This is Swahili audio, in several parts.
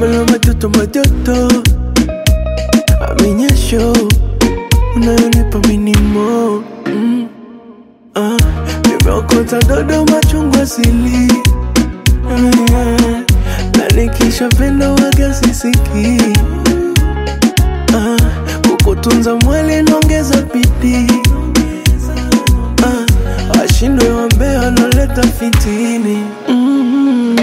Mana majoto majoto Aminyesho Unayonipa minimo mm. ah. Nimeokota dodo machungwa sili Ah, na nikishapenda waga sisiki ah, kukutunza mwili naongeza bidii ah, washindwe wambea wanaleta fitini mm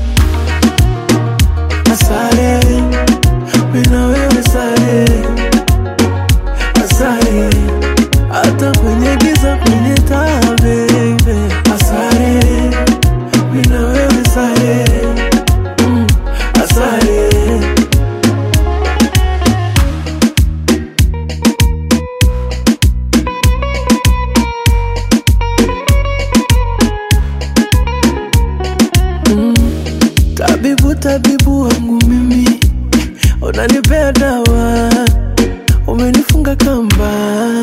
Asare, mina wewe sare, asare, hata kwenye giza kwenye taa baby, asare, mina wewe sare, mm, asare. Tabibu, tabibu wangu mimi, unanipea dawa, umenifunga kamba.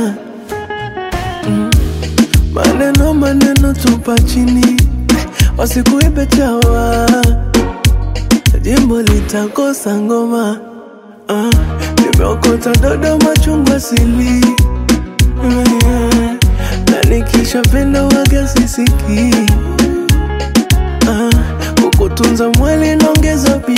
Mm. Maneno maneno tupa chini, wasikuibe chawa, jimbo litakosa ngoma. Ah, nimeokota dodo machungwa sili Mm, na nikishapenda waga sisiki ah, kukutunza mwili naongeza